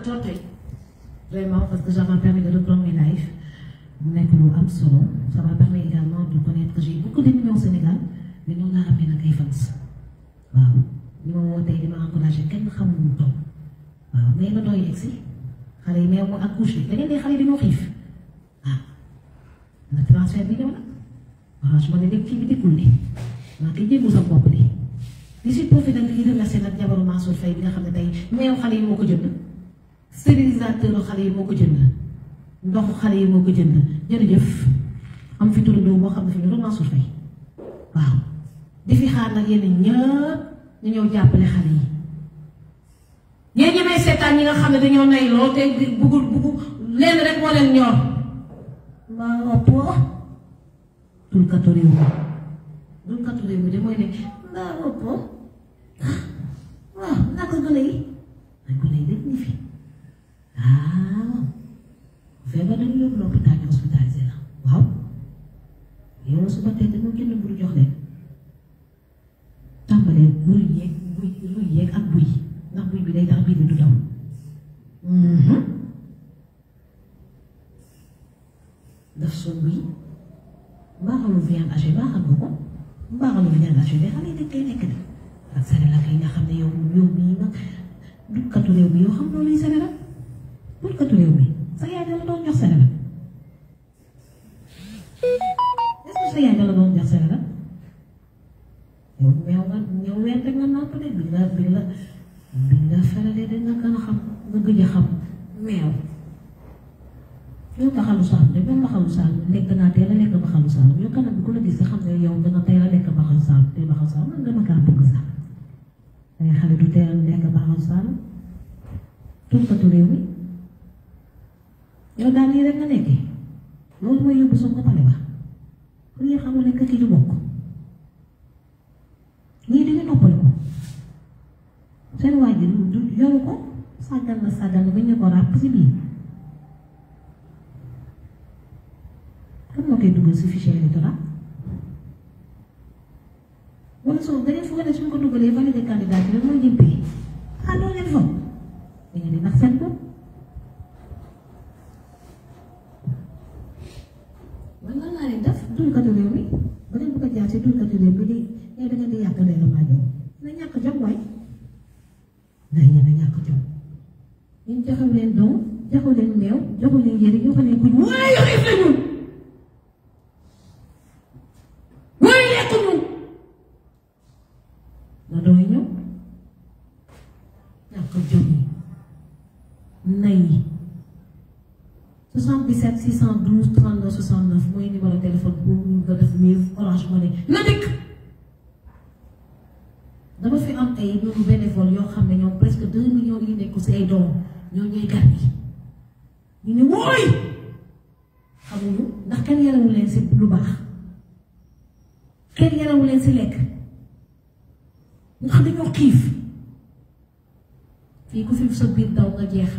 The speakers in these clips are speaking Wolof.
trop tey vraiment parce que ça m'a permis de reprendre mes lives mu nekk lu am solo ça m'a permis également de connaître que j'ai beaucoup d'amis au Sénégal mais noonu laa amee nag ay fans waaw li ma woo tey di ma encouragé kenn xamul mu toll waaw mais nga doy egg si xale yi meew mu accouché da ngeen di xale yi dañoo xiif ah na transfert bi ñëw na waaw su ma ne léegi kii bi dikkul ni maa ngi jéegu sa bopp di di si profité nag di remercier nag jabaru Mansour Faye bi nga xam ne tey meew xale yi moo ko jënd stérilisateur xale yi moo ko jënd ndoxu xale yi moo ko jënd jërëjëf am fi turandoo boo xam ne fi ñu doon Mansour Faye waaw di fi xaar nag yéen ñëpp ñu ñëw jàppale xale yi ñeen ñi may seetaan ñi nga xam ne dañoo nay lool te buggul buggu leen rek moo leen ñor mbaa ëpp dul katu réew mi dul katu réew mi de mooy ne mbaa ëpp waaw naka gone yi ay gone yi dañ ñu fi waaw feebar dañu yóbbu l'hôpital ñu hospitalisé la waaw yow suba tey dañoo jënd mburu jox leen tàmbalee buy yeeg buy luy yeeg ak buy ndax buy bi day tax biir bi du daw daf soo buy mbaaxalu viande hachée mbaaxal nga ko mbaaxalu viande hachée de xale yi dañ koy lekk de ak Sénégal yi nga xam ne yow yow mii nag dukkatu réew mi yow xam loolu yi Sénégal dukkatu réew mi sa yaay dala doon jox Sénégal est-ce que sa yaay dala doon jox Sénégal yow meew nga ñëw ween rek nga nàmp de bi nga bi nga bi nga feralee de nga gën a xam nga gëj a xam meew yow baxalu saalum de même baxalu saalum lekk naa teel a lekk baxalu saalum yow kanam bi ku la gis xam ne yow danga teel a lekk baxalu saalum te baxalu saalum man dama kaa bëgg sax dangay xale du teel a lekk baxalu saalum tunkatu réew mi yow daal lii rek nga nekkee loolu mooy yóbbu soo ko pale ba ku ñuy xamul ne kër gi du bokk ñii dañu noppali ko seen waa ji du yoru ko sàggal na sàggal na ba ñu ko ràpp si biir kan moo koy dugal si fichier électoral wala soo da ngeen foog ne suñ ko dugalee validé candidat bi rek mooy jëmpee ah doo leen foog da ngeen di nax seen bopp man lan laa leen def dulkatu réew mi ba ngeen bëgg a jaar si dulkatu réew mi di yow da ngeen di yàq leen la maa jox na ñàkk jom waay day ngeen a ñàkk jom ñun joxew leen doom joxew leen meew joxew leen yére joxew leen kuñ waaye xiif la ñun waaye lekk ñun na dooy ñëw ñàkk jom yi nay yi 77 612 39 69 mooy numéro téléphone pour ñu nga def Wave Orange Money na dikk dama fi am ay ñoom bénévole yoo xam ne ñoom presque 2 millions yi nekk si ay doom ñoo ñooy gan yi ñu ne wooy xamuñu ndax kenn yarewu leen si lu baax kenn yarewu leen si lekk ndax dañoo xiif fii ku fi sa biir daw nga jeex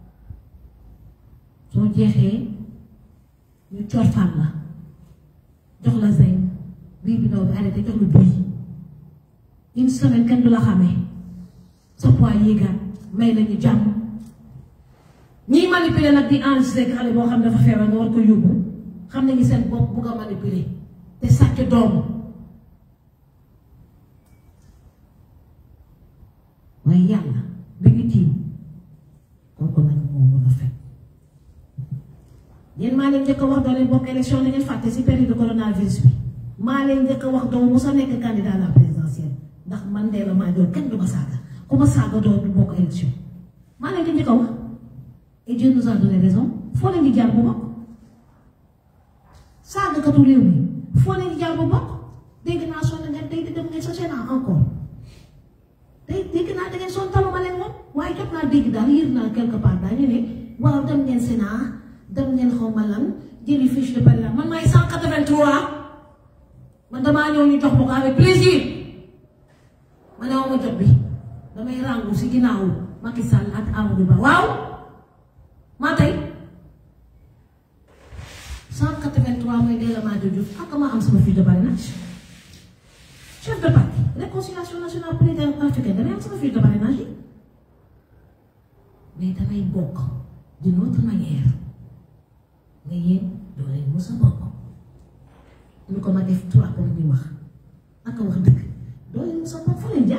soo jeexee ñu corfaan la jox la zinc bii bi daw bi arrêté jox la buy une semaine kenn du la xamee sa poids yéegaat may lañu jàmm ñiy manipuler nag di enregistré xale boo xam ne dafa feebar nga war ko yóbbu xam nañu seen bopp bugg a manipuler te sàcc doom waaye yàlla bi ñu tiim kooku nag moo mën a fekk yéen maa leen njëkk a wax doo leen bokk élection da ngeen fàtte si période de coronavirus bi maa leen njëkk a wax doo mu sa nekk candidat à la présidentielle ndax man de la maa doon kenn du ma saaga ku ma saaga doo du bokk élection maa leen di njëkk a wax et Dieu nous a donné raison foo leen di jaar bu bokk saagakatu réew mi foo leen di jaar bu bokk dégg naa sonn ngeen tey di dem ngeen sa Sénat encore tey dégg naa da ngeen sonn taluma leen moom waaye jot naa dégg daal yër naa quelque part daañu ne waaw dem ngeen Sénat dem ngeen xaw ma lan jëli fiche de parrainage man maay 183 man damaa ñëw ñu jox ma ko avec plaisir ma ne ma jot bi damay ràngu si ginnaaw Macky Sall ak Amadou Ba waaw maa tey 183 mooy Ndella Madior Diouf ak ma am sama fiche de parrainage chef de parti réconciliation nationale pour l'unité africaine damay am sama fiche de parrainage yi mais damay bokk d'une autre manière nga yéen doo leen mos a bokk lu ko ma def trois pour di wax ak wax dëgg doo leen mos a bokk fu leen jaar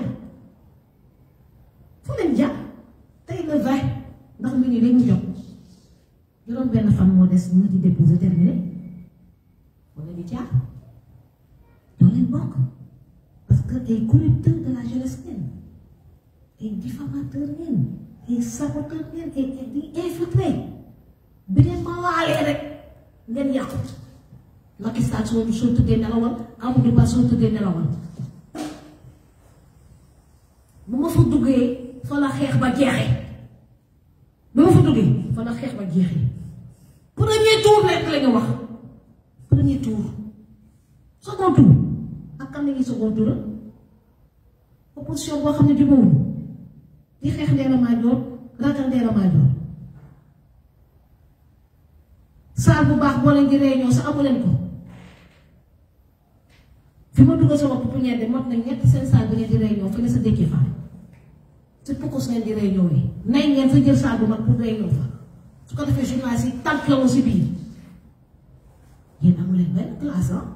fu leen jaar tey le vingt ndax mu ngi dañu jot juróom benn fan moo des ñu di déposé terminé wala di jaar doo leen bokk parce que ay corrupteur de la jeunesse ngeen ay diffamateur ngeen ay saboteur ngeen ay ay di infiltré bi ngeen ma waalee rek ngeen yàqu Macky Sall soo soo tëddee nelawal Amadou Ba soo tëddee nelawal bu ma fa duggee fa la xeex ba jeexee bu ma fa duggee fa la xeex ba jeexee premier tour rek la ñu wax premier tour second tour ak kan la ñuy second tour opposition boo xam ne jubóowul di xeex Ndella Madior ragal Ndella Madior saal bu baax boo leen di réunion sa amu leen ko fi ma dugg sama pouponnière de mot na ñett seen saal bi ngeen di réunion fi ne sa dëkkee fa si pokos ngeen di réunion yi nay ngeen sa jël saal bu mag pour réunion fa su ko defee journaliste yi tànk la si biir yéen amu leen benn classe ah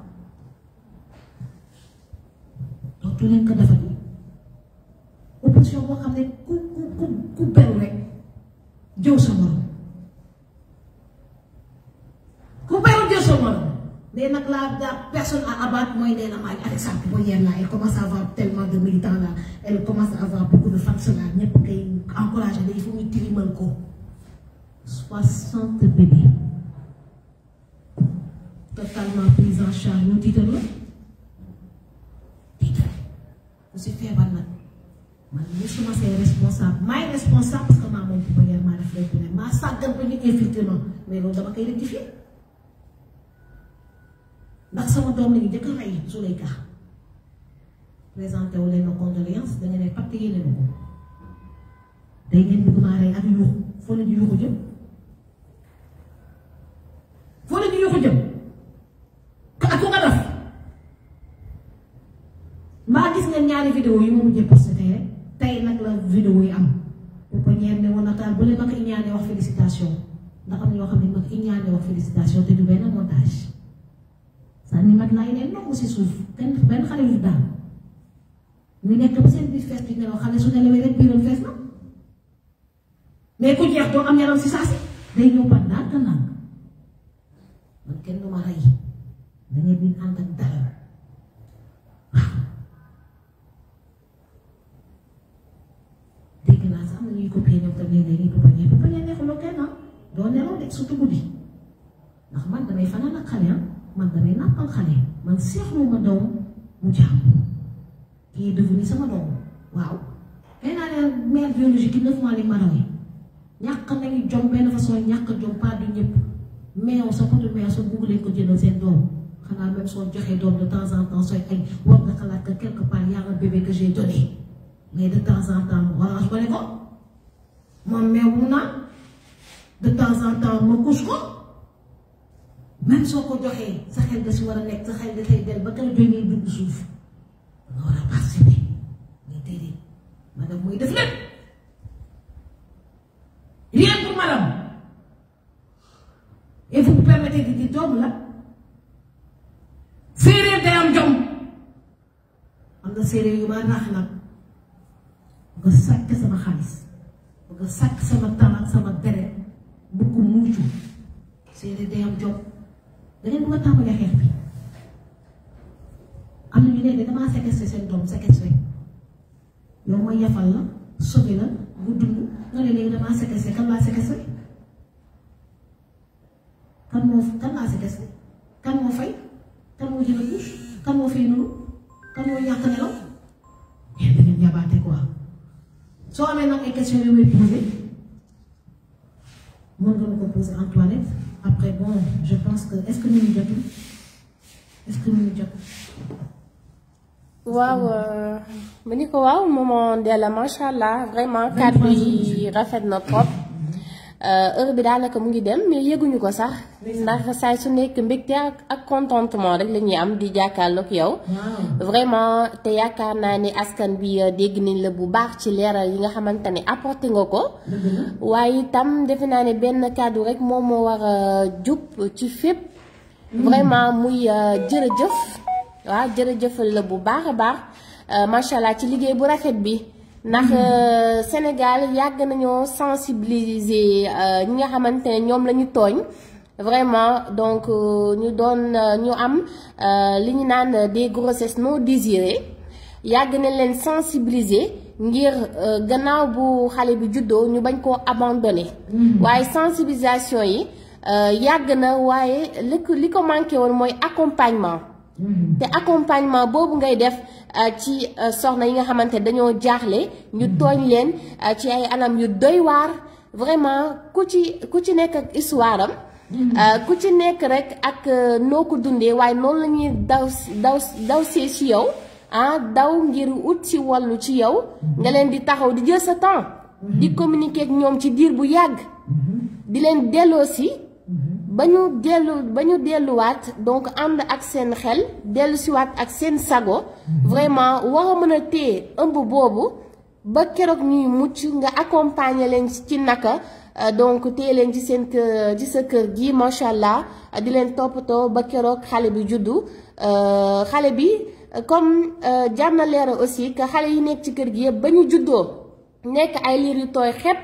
dootu leen ko defati opposition boo xam ne ku ku ku ku beru rek jëw sa morom ku beru jëw sa morom mais nag la la personne à abattre mooy Ndella Madior Alexandre Boyer là elle commence à avoir tellement de militants là elle commence à avoir beaucoup de fans là ñëpp kay encouragé il faut ñu tilimal ko soixante bébés totalement pris en charge ñu tiital la tiital ku si feebar nag man mii su ma see responsable maay responsable parce que maa moom bu bëggee maa def lépp ne maa sàggan ba ñu infiltré ma mais loolu dama koy rectifier ndax sama doom la ñu njëkk a rey Zuleyka présenté wu leen ma condoléance da nga ne pàtte yéene ma ko day ngeen bëgg maa rey ak yuuxu foo leen di yuuxu jëm foo leen di yuuxu jëm ak ku nga def mbaa gis ngeen ñaari vidéo yi ma mujjee posté tey rek tey nag la vidéo yi am bu ko ñeer ne woon nataal bu leen ma ko iñaane wax félicitation ndax am na ñoo xam ne ma ko iñaane wax félicitation te du benn montage sànni mat laay ne nongu si suuf kenn benn xale yu daal ñu nekk ba seen biir fees di nelaw xale su nelawee rek biiram fees na mais ku jeex doo am yaram si saa si day ñëw ba ndànk ndànk man kenn du ma rey da ngay di ànd ak dara waaw dégg naa sax am na ñuy copier ñoom tam léegi léegi pouponnière pouponnière neexuloo kenn ah doo nelaw de surtout guddi ndax man damay fanaan ak xale ah man damay nàmpal xale man seexlu ma doom mu jàmm kii est devenu sama doom waaw nee naa ne mère biologique yi neuf mois li ma rawee ñàkk nañu jom benn façon ñàkk jom pas du ñëpp meew sa potu meew sa bugg leen ko jëndal seen doom xanaa même soo joxee doom de temps en temps sooy añ war nga xalaat que quelque part y a un bébé que j'ai donné mais de temps en temps orange ko ne ko moom meew mu naan de temps en temps ma couche ko même soo ko joxee sa xel nga si war a nekk sa xel nga koy del ba kala joy ngay dugg suuf nga war a participer mais déedéet madame muy def lépp rien pour madame et vous vous permettez di di doom la séeréer day am jom am na séeréer yu ma rax nag nga sàkk sama xaalis nga sàkk sama temps ak sama deret bu ko muucu séeréer day am jom da ngeen bëgg a tàmbalee xeex bi am na ñu ne damaa séquestré seen doom séquestré yow ma yafal la sauvé la bu dund nga ne léegi damaa séquestré kan laa séquestré kan moo kan laa séquestré kan moo fay kan moo jënd couche kan moo fay nuru kan moo ñàkk nelaw yéen da ngeen yabaate quoi soo amee nag ay questions yu may posé mën nga ma ko poser Antoinette après bon je pense que est-ce que ñu ngi jotul est-ce que ñu ngi jot. waaw ma ni ko waaw maman Ndella macha allah vraiment kàddu yi rafet na trop heure bi daanaka mu ngi dem mais yëguñu ko sax ndax saay su nekk mbégte ak ak contentement rek la ñuy am di jàkkaarloog yow vraiment te yaakaar naa ni askan bi dégg nañ la bu baax ci leeral yi nga xamante ne apporté nga ko waaye itam defe naa ne benn kàddu rek moom moo war a jub ci fépp vraiment muy jërëjëf waaw jërëjëfal la bu baax a baax macha allah ci liggéey bu rafet bi ndax Sénégal yàgg nañoo sensibiliser ñi nga xamante ne ñoom la ñu tooñ vraiment donc ñu doon ñu am li ñu naan des grossesses non désirées yàgg nañ leen sensibiliser ngir gannaaw bu xale bi juddoo ñu bañ koo abandonné waaye sensibilisation yi yàgg na waaye li ko li ko manqué woon mooy accompagnement te accompagnement boobu ngay def ci soxna yi nga xamante dañoo jaaxle ñu tooñ leen ci ay anam yu doy waar vraiment ku ci ku ci nekk ak histoire am ku ci nekk rek ak noo ko dundee waaye noonu la ñuy daw daw daw see ci yow ah daw ngir ut ci wallu ci yow nga leen di taxaw di jël sa temps di communiquer ak ñoom ci diir bu yàgg di leen delloo si ba ñu dellu ba ñu delluwaat donc ànd ak seen xel dellu siwaat ak seen sago vraiment war a mën a téye ëmb boobu ba keroog ñuy mucc nga accompagner leen ci naka donc téye leen ci seen kër ci sa kër gi macha allah di leen toppatoo ba keroog xale bi juddu xale bi comme jar na leeral aussi que xale yi nekk ci kër gi yëpp ba ñu juddoo nekk ay liir yu tooy xepp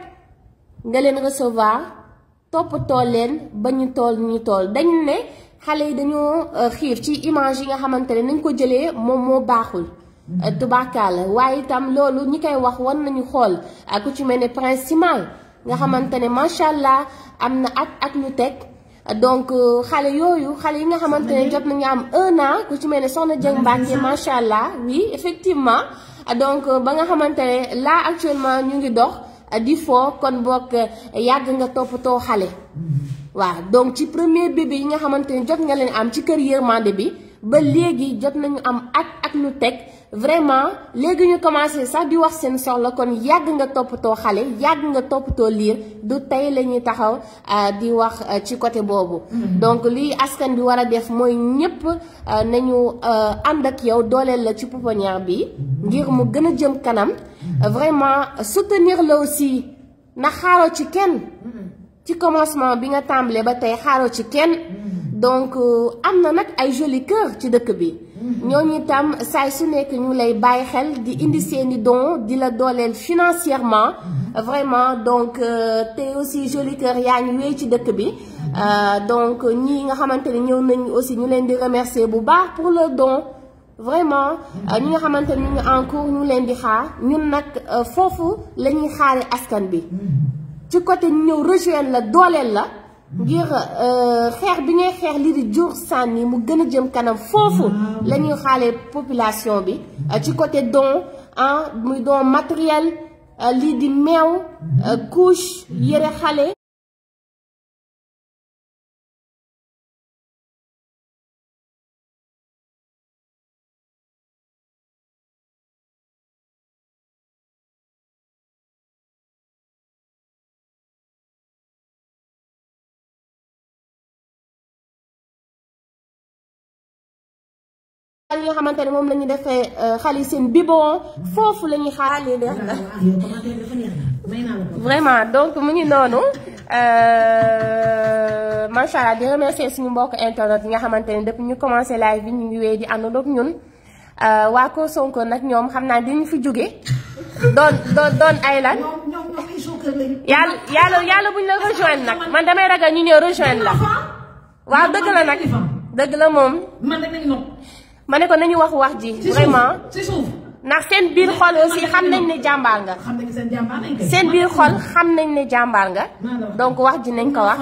nga leen recevoir. toppatoo leen ba ñu tool ñu tool dañu ne xale yi dañoo xiif ci image yi nga xamante ne nañ ko jëlee moom moo baaxul tubaakaala waaye itam loolu ñi koy wax war nañu xool ku ci mel ne principal nga xamante ne macha allah am na at ak lu teg donc xale yooyu xale yi nga xamante ne jot nañu am un an ku ci mel ne soxna Dieng Mbacke macha allah oui effectivement donc ba nga xamante ne là actuellement ñu ngi dox di foo kon bokk yàgg nga toppatoo xale waaw donc ci premier bébé yi nga xamante ne jot nga leen am ci kër yërmande bi ba léegi jot nañu am at ak lu teg vraiment léegi ñu commencé sax di wax seen soxla kon yàgg nga toppatoo xale yàgg nga toppatoo liir du tey la ñuy taxaw di wax ci côté boobu donc lii askan bi war a def mooy ñépp nañu ànd ak yow dooleel la ci pouponnière bi ngir mu gën a jëm kanam vraiment soutenir la aussi na xaaroo ci kenn ci commencement bi nga tàmbalee ba tey xaaroo ci kenn donc am na nag ay joli cœur ci dëkk bi ñooñu itam saay su nekk ñu lay bàyyi xel di indi seeni don di la dooleel financièrement vraiment donc te aussi joli cœur yaa ngi wéy ci dëkk bi donc ñii nga xamante ne ñëw nañu aussi ñu leen di remercier bu baax pour le don vraiment ñi nga xamante ne ñu ngi en cours ñu leen di xaar ñun nag foofu la ñuy xaare askan bi ci côté ñu ñëw rejoindre la dooleel la ngir xeex bi ngay xeex lii di jur sànni mu gën a jëm kanam foofu la ñuy xaale population bi ci côté don ah muy don matériel lii di meew couche yëre xale li nga xamante ne moom la ñu defee xale seen biberon foofu la ñuy xaarale def na vraiment donc mu ngi noonu macha allah di remercier suñu mbokk internet yi nga xamante ne depuis ñu commencé live bi ñu ngi wéy di àndandoo ak ñun waa ko Sonko nag ñoom xam naa dinañu fi jóge doon doon doon ay lan yàlla yàlla yàlla buñ la rejoindre nag man damay ragal ñu ñëw rejoindre la waaw dëgg la nag dëgg la moom ma ne ko nañu wax wax ji vraiment ndax seen biir xol aussi xam nañ ne jàmbaar nga seen biir xol xam nañ ne jàmbaar nga donc wax ji nañ ko wax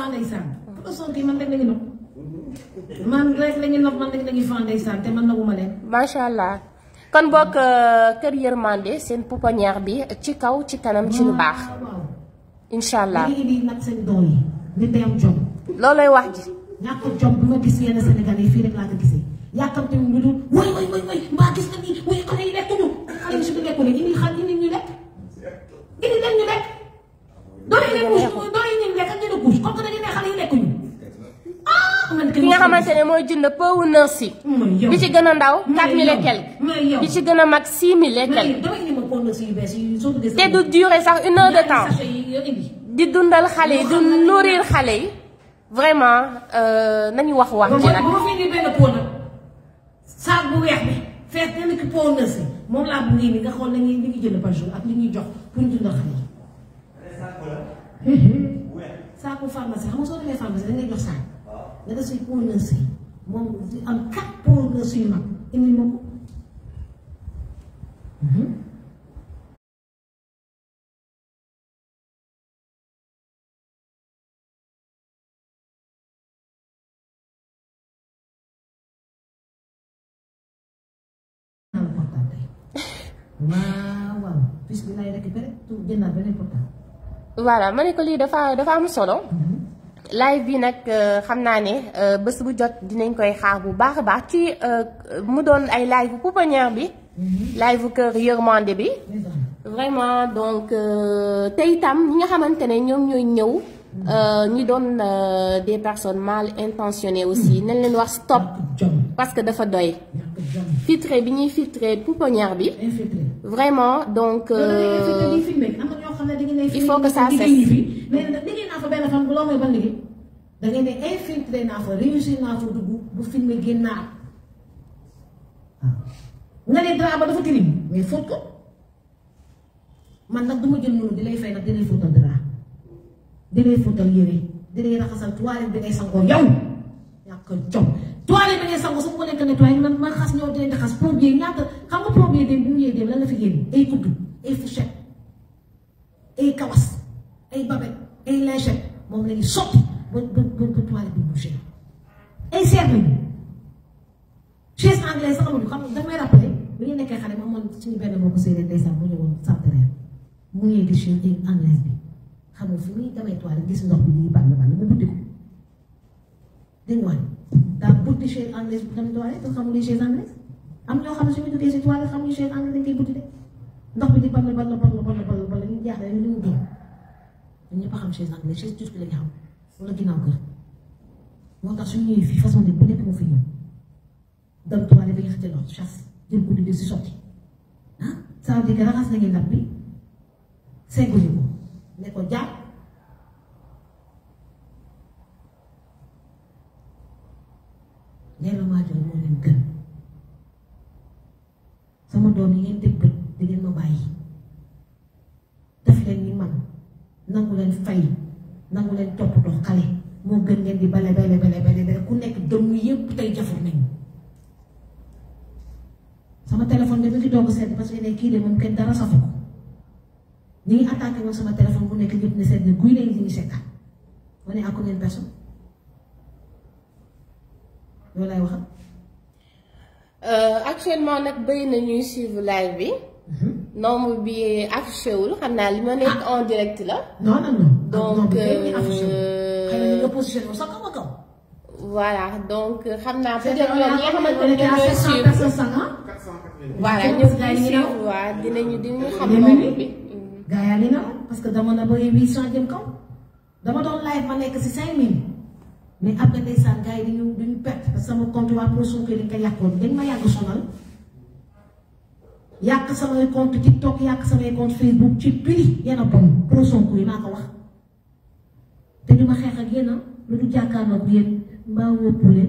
man rek la ñu nopp man rek la ñuy fan ndeysaan te man naguma leen macha allah kon bokk kër yërmande seen pouponnière bi ci kaw ci kanam ci lu baax incha allah léegi di nag seen doom yi nit day am jom loolooy wax ji ñàkk jom bi ma gis yenn Sénégal yi fii rek laa ko gisee yàkkamte wu ñu dul way way way way mbaa gis nga nii way xale yi lekk ñu xale yi suñu lekku leen indi xal indi ñu lekk indi leen ñu lekk doole leen mu doole ñu lekk douche comme que dañuy ne xale yi lekkuñu ah man ki nga xamante ne mooy jënd pëwu nurse yi bi ci gën a ndaw 4000 et quelque bi ci gën a mag 6000 et quelque damay indi ma pôle nurse yu bees yi soo duggee te du durer sax une heure de temps sachet yi nga indi di dundal xale yi di nourrir xale yi vraiment nañu wax wax ji nag bu ma fi indi benn pot nag saak bu weex bi fees benn ki pot nurse yi moom laa bëgg ni nga xool nañuy li ñuy jënd par jour ak li ñuy jox pour ñu dundal xale yi saaku pharmacie xam nga soo demee pharmacie dañ lay jox saak nga def si pot nurse yi moom di am quatre pot nurse yu mag indi ma ko naan portable tey waaw waaw bis bi lay récupéré tout jëndaat beneen portable voilà ma ne ko lii dafa dafa am solo live bi nag xam naa ne bés bu jot dinañ koy xaar bu baax a baax ci mu doon ay live bu pouponnière bi live bu kër yërmande bi vraiment donc te itam ñi nga xamante ne ñoom ñooy ñëw ñi doon des personnes mal intentionnées aussi nañ leen wax stop jom parce que dafa doy ñàkk jom filtré bi ñuy filtré pouponnière bi infiltré vraiment donc il faut que ça cesse. mais nag liggéey naa fa benn fan bu loo mooy ban liggéey da ngay ne infiltré naa fa réussir naa fa dugg bu filmé génnaat waaw nga ne drap ba dafa tilim mais fóot ko man nag du ma jël noonu di lay fay nag di lay fóotal drap di lay fóotal yére di lay raxasal toilette bi ngay sangoo yow ñàkk jom toilette bi ngay sangoo su ma ko nekk nettoyé man man xas ñëw di leen di xas premier ñaata xam nga premier dem bi mu ñëwee dem lan la fi génne ay kuddu ay fourchette ay kawas ay babette ay lingette moom la ñuy sotti ba ba ba ba toilette bi bouché ay seet lañu chaise anglaise sax amuñu xam nga daf may rappelé bi ñu nekkee xale ma amoon suñu benn mbokku séeréer ndeysaan mu ñëwoon centenaire mu ngi gis chaise anglaise bi xam nga fi muy demee toilette gis ndox bi ñuy ball ball mu buddi ko dégg nga daa buddi chaise anglaise bi dem toilette te xamul chaise anglaise am ñoo xam ne suñu duggee si toilette xamuñu chaise anglaise dañ koy buddi de ndox bi di ball ball ball ball ball ball ñu jaaxle ñu li mu doon ñun ñëpp a xam chaise anglaise chaise turque la ñu xam wala ginnaaw kër moo tax suñu ñëwee fii façon de bu nekk moo fi ñëw dem toilette bi nga xëcc ndox chasse jël ko di si sotti ah ça veut dire que raxas nañu ndab bi segguñu ko ne ko jàpp nee na waajur moo leen gën sama doom yi ngeen teg bët di ngeen ma bàyyi def leen ni man nangu leen fay nangu leen toppatoo xale moo gën ngeen di bale bale bale bale bale ku nekk dëmm yépp tey jafur nañu sama téléphone bi mu ngi doog a sedd parce que ne kii de moom kenn dara safu ko ni ngi attaqué woon sama téléphone bu nekk ñëpp ne sedd ne guy nañ li ñu seetaan ma ne à combien de personnes loolu lay waxal actuellement nag bëri na ñuy suivre live bi nombre bi affiché wul xam naa li ma nekk en direct la non non non donc xëy na ñu nga positionné sax kaw a kaw voilà donc xam naa peut-être ñoom ñi nga xamante ne ñoom ñooy suivre personnes sax ah voilà ñoom ñooy suivre waa dinañu dinañu xam Dinañu nombre bi gaa yaa ngi naw parce que dama na ba huit cent jëm kaw dama doon live ma nekk si cinq mille mais après ndeysaan gars yi dañu dañu perte parce que sama compte waa pro Sonko dañ ko yàqoon dañ ma yàgg sonal yàq samay compte TikTok yàq samay compte Facebook ci prix yéen a bon pro Sonko yi maa ko wax te du ma xeex ak yéen a lu du jàkkaarloo ak yéen mbaa wópp leen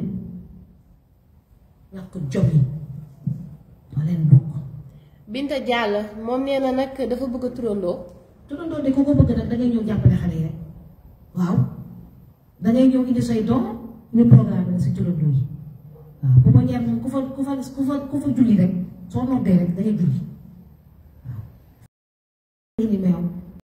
ñàkk jom yi ma leen bokk Binta Diallo moom nee na nag dafa bëgg a turandoo turandoo de ku ko bëgg nag dangay ñëw jàppale xale yi rek waaw dangay ñëw indi say doom ñu programme la si turandoo yi waaw bu ma ñeer moom ku fa ku fa ku fa ku fa julli rek soo noddee rek dangay julli waaw indi meew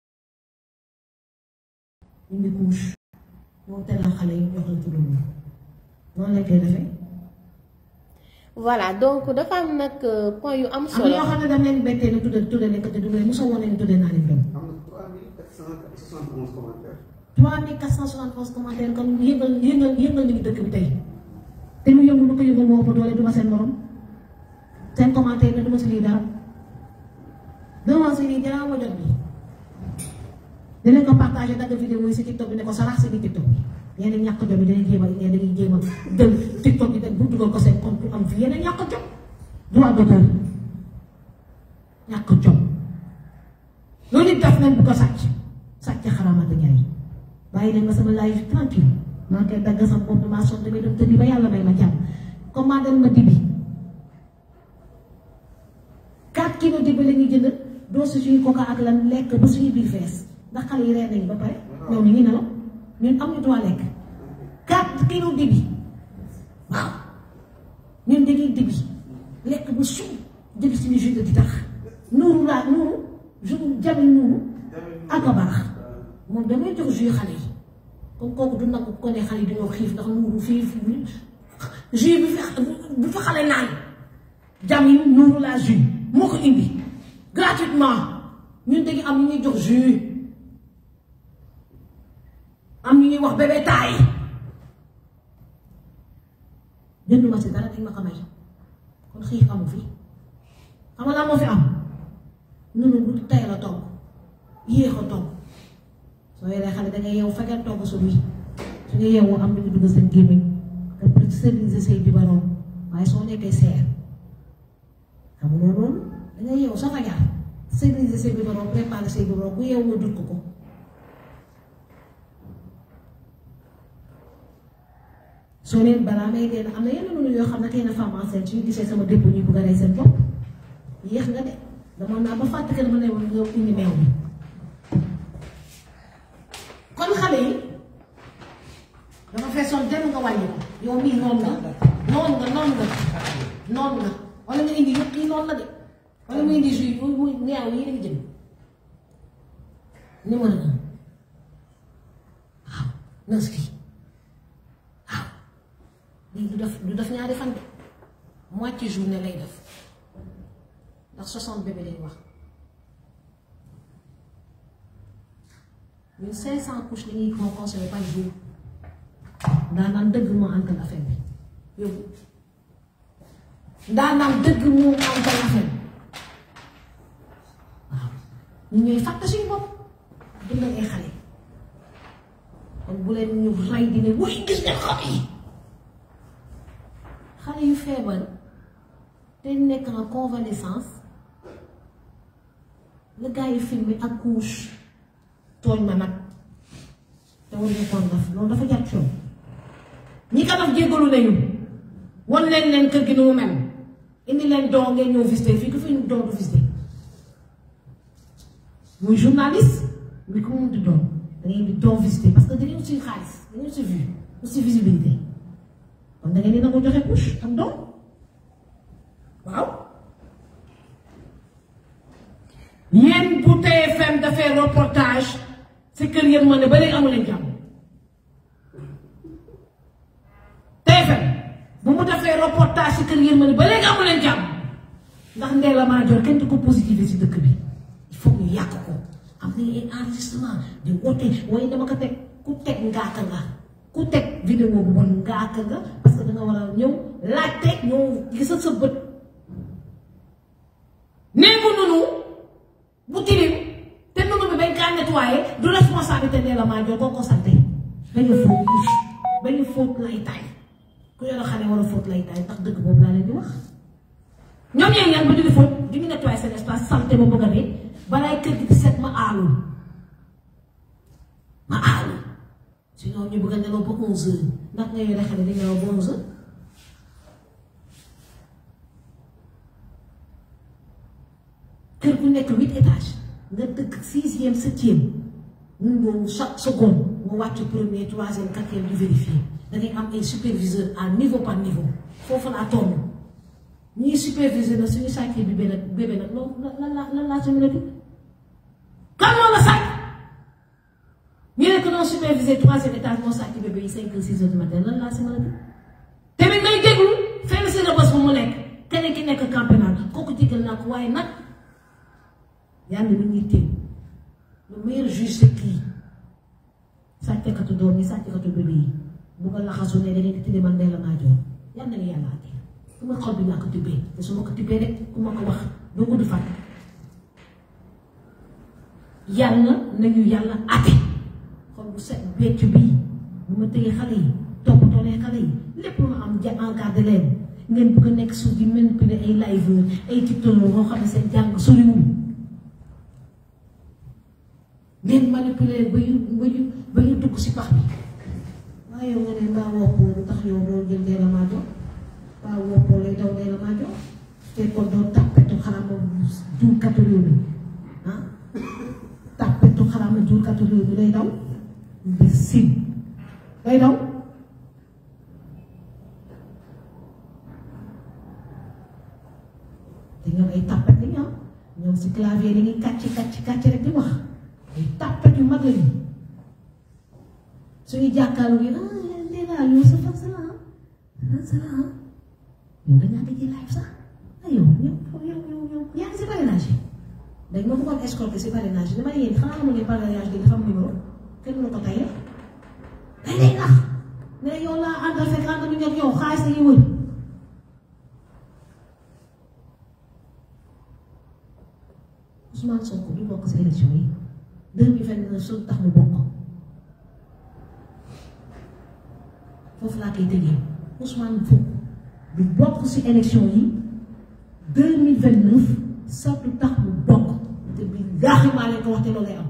indi couche moo teral xale yi jox la turandoo noonu lañ koy defee voilà donc dafa am nag point yu am am na solo ñoo xam ne dama leen bettee ne tudde tudde leen ko te tudde mosoo woon leen tudde naa leen doom am na 3471 commentaires. 3471 commentaires kon yëngal yëngal yëngal nañu dëkk bi tey te mu yëngu lu ko yëngal moo ëpp doole du ma seen morom seen commentaire ne du ma si lii dara du ma si lii dara ma jot bi dinañ ko partagé dagg vidéo yi si TikTok bi ne ko sarax si di TikTok bi yéen ñàkk jom yi dañuy jéem a ngeen dañuy jéem a jël TikTok bi bu dugal ko seen compte am fi yéen ñàkk jom droit d'auteur ñàkk jom loolu it def nañ bu ko sàcc sàcc xaramata ñaay bàyyi leen ma sama live tranquille maa ngi koy dagg sama bopp maa sonn damay dem tëddi ba yàlla may ma jàmm commandé ma dibi 4 kilos dibi la ñuy jënd doo si suñu coca ak lan lekk ba suñu biir fees ndax xale yi reer nañu ba pare ñoom ñu ngi nelaw ñun amuñu droit lekk 4 kilos dibi waaw ñun dañuy dibi lekk ba suuf jël suñu jus de di tax nuuru laa nuuru jus jami nuuru ak a baax moom damay jox jus xale yi comme kooku du nag ko ne xale yi dañoo xiif ndax nuuru fii jus bi fi bu fa xale naan jami nuuru laa jus moo ko indi gratuitement ñun dañu am ñu ñuy jox jus am ñu ñuy wax bébé taay jënduma si dara dañ ma ko may kon xiif amu fi xam nga laa moo fi am nunu bu tey la togg yéex a togg soo yoree xale dangay yeewu fekkee togg su bii su ñu yeewu am lu ñu dugg seen gémmiñ nga pour stabiliser say biberon waaye soo nekkee seer xam nga loolu dangay yeewu sa fajar stabiliser say biberon préparer say biberon bu yeewu nga dut ko ko soo leen balaa may dee am na yenn mënu yoo xam ne tey na femme enceinte suñu gisee sama dépôt ñu bugg a rey seen bopp yéex nga de dama naa ba fàtte que dama ne woon nga indi meew bi kon xale yi dafa feesoon dem nga wàññi ko yow mii noonu nga noonu nga noonu nga noonu nga wala nga indi yëpp kii noonu la de wala nga indi jus yi muy neew yi nga jëm numéro un waaw nës kii waaw lii du def du def ñaari fan de moitié journée lay def ndax 60 bébé lañ wax ñun 500 couches la ñuy ko consommé par jour ndaanaan dëgg moo antal affaire bi yóbbu ndaanaan dëgg moo antal affaire bi waaw ñu ñooy fàtte suñu bopp dundal ay xale kon bu leen ñu rey di ne wuy gis nga xale yi xale yu feebar te nekk en convalescence la gars yi filmé ak couche tooñ ma nag te waruñu koon def loolu dafa jar coow ñi ko def jéggalu nañu wan leen leen kër gi nu mu mel indi leen doo ngeen ñëw visité fii ku fi ñu doo du visité muy journaliste muy ko mun di doon da ngeen di doo visité parce que dañuy aussi xaalis dañuy aussi vue aussi visibilité kon da ngeen di nangu joxe couche ak doom waaw yéen bu TFM dafay reportage si kër yéen ma ne ba léegi amu leen jàmm TFM bu mu defee reportage si kër yéen ma ne ba léegi amu leen jàmm ndax Ndella Madior kenn du ko positivé si dëkk bi il faut ñu yàq ko am na ay enregistrement di woote waaye dama ko teg ku teg ngaaka nga ku teg vidéo bu bon ngaaka nga parce que danga war a ñëw laajte ñëw gisal sa bët nee ko nunu bu tilim te nunu bi bañ kaa nettoyé du responsabilité Ndella Madior koo ko sante dañu fóot couche dañu fóot lay taay ku yore xale war a fóot lay taay ndax dëgg boobu laa leen di wax ñoom ñee ñaan ba ñu di fóot di ñu nettoyé seen espace santé ba bëgg a dee balaay kër gi di set ma aalu ma aalu sinon ñu bëgg a nelaw ba onze heures ndax nga yore xale di nelaw ba onze heures kër gu nekk huit étage nga dëkk sixième septième mun boobu chaque seconde nga wàcc premier troisième quatrième di vérifier da ngay am ay superviseur à niveau par niveau foofu laa toll ñuy superviseur na suñu sàccee bi benn bébé nag loolu lan la lan laa mën a di kan moo la sàcc ñu ne que non superviseur troisième étage moo sàcc bébé yi cinq heures six heures du matin lan laa si mën a di tamit ngay déglu fenn si la bés bu mu nekk keneen ki nekk campénal kooku jégal naa ko waaye nag yàlla mi ñuy téye le meilleur juge c'est kii sàccekatu doom yi sàccekatu bébé yi bu ko laxasu ne da ngeen di tilimal Ndella Madior yal na yàlla àtte su ma xol bi laa ko tibbee te su ma ko tibbee rek ku ma ko wax doo gudd fàtte yàlla nañu yàlla ate xol bu set becc bii bu ma téye xale yi toppatoo leen xale yi lépp lu ma am ja encadré leen ngeen bëgg a nekk suuf di manipuler ay liveur ay tiktokeur boo xam ne seen jàng soriwul ngeen manipuler ba ñu ba ñu ba ñu dugg si pax bi waaye yow nga ne mbaa woppoo lu tax yow doo jël dee la maa jox mbaa woppoo lay daw dee la maa jox te kon doo tàppetu xaram juurkatu réew mi ah tàppetu xaram juurkatu réew mi lay daw bi sim lay daw te ñoom ay tàppet li ñoom ñoom si clavier dañuy kàcc kàcc kàcc rek di wax ay tàppet yu mag lañu suñuy jàkkaarloo yi ah nee naa yow sa fan sa la ah sa la ah yow da ngaa dégg live sax ah yow yow yow yow yow yaa ngi si parrainage yi dañ ma bëggoon escorter si parrainage yi dama ne yéen xanaa xamu ne parrainage bi dafa am numéro kenn mënu ko tayee dañ lay nax ne yow laa àndal fekk ànd nañu ak yow xaalis dañuy wër Ousmane Sonko du bokk si élection yi 2029 su tax mu bokk foofu laa koy tëjee Ousmane Sonko du bokk si élection yi 2029 sa du tax mu bokk te bi gaaxi maa leen ko wax te loolu lay am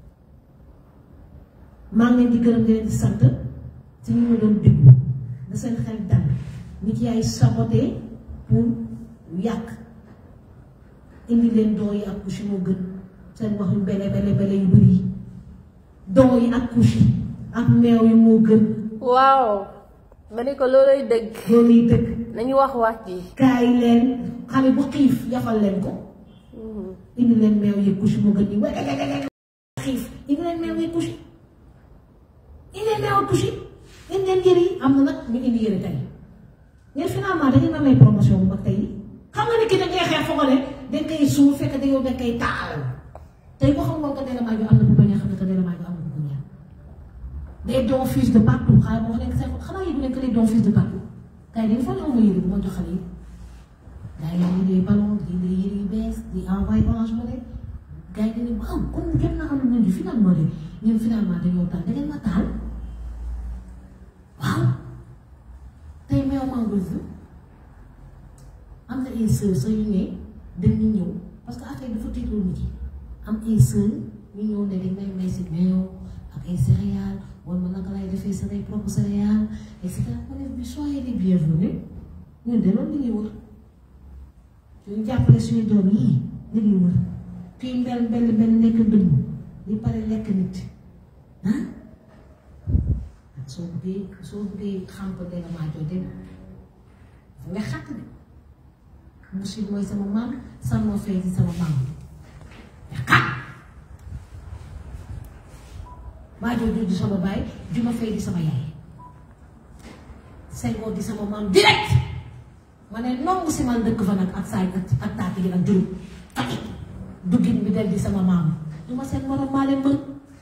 maa ngi leen di gërëm di leen di sant ci ñu ma doon déglu da seen xel dal nit yaay saboté pour yàq indi leen doo yi ak couche moo gën seen wax yu bele bele bele yu bëri yi doo yi ak couche yi ak meew yi moo gën waaw ma ne ko looloy dëgg loolu yi dëgg nañu wax wax ji kaay leen xale bu xiif yafal leen ko indi leen meew yi couche moo gën nii wegegegege xiif indi leen meew yi couche indi leen meew couche indi leen yëre yi am na nag ñu indi yëre tey ngeen finalement da ngeen amee promotion bu mag tey xam nga ni ki da ngay xeex foog ne dañ koy suuf fekk da yow dañ koy taal tey boo xam nga ko Ndella Madior am na bu bañ a xam ne que Ndella Madior am na bu ko ñaan des dons fils de partout xaaral ma wax leen seen xanaa yëgu leen que les dons fils de partout kay dañu fa ne ma yëre bu ma jox xale yi gars yi dañuy dee ballon di dee yëre yu bees di envoyé orange money gars yi dañuy waaw kon jot naa am nañu finalement de ñun finalement dañoo taal da ngeen ma taal waaw tey meew mango am na ay sœur sa yu ne dañu ñëw parce que affaire dafa tiitloo nit yi am ay sœur ñu ñëw ne dañ may may si meew ak ay céréales wala naka lay defee sa ay propre céréales et cetera ma ne bi soyez les bienvenus ñun de loolu li ñuy wër ñu jàppale suñu doom yii li ñuy wër kii mbel mbel mbel nekk dëmm di pare lekk nit ah soo bëggee soo bëggee xam ko Ndella Madior dem dafa nga xàtt de Bouchir mooy sama maam san moo fay di sama maam xat Madior jur di sama baay juma fay di sama yaay Senghor di sama maam direct ma ne nongu si man dëkk fa nag ak saay ak taati gi nag juróom duggin bi del di sama maam du ma seen morom maa leen mën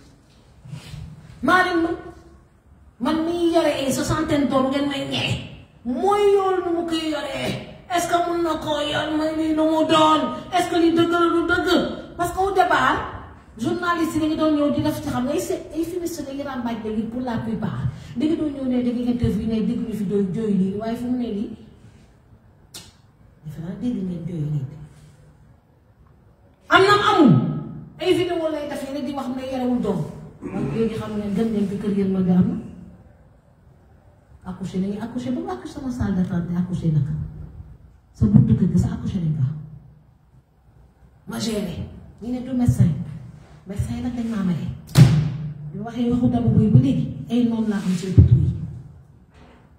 maa leen mën man mii yore ay soixantaine tonnes ngeen may ñee mooy yool nu mu koy yoree est-ce que mun na koo yor may nii nu mu doon est-ce que li dëgg la du dëgg parce que au départ journaliste yi dañu doon ñëw di def ci xam ngay seet ay fumiste dañuy ràmbaaj léegi pour la plupart dañu doon ñëw ne dañuy interview ne dégg ñu fi doy jooy lii waaye fu mu ne lii defe naa dégg ngeen jooy lii am na amul ay vidéo lay def ne di wax ne yarewul doom man léegi xam ne gën ngeen fi kër yéen ma bi am na accouché nañu accouché ba mu accouché sama salle d'attente accouché naka sa buntu kër gi sa accouché nañ ko ma géré ñu ne du médecin médecin nag dañ maa maye bi waxee waxu dama boy ba léegi ay noonu laa am ci hôpitaux yi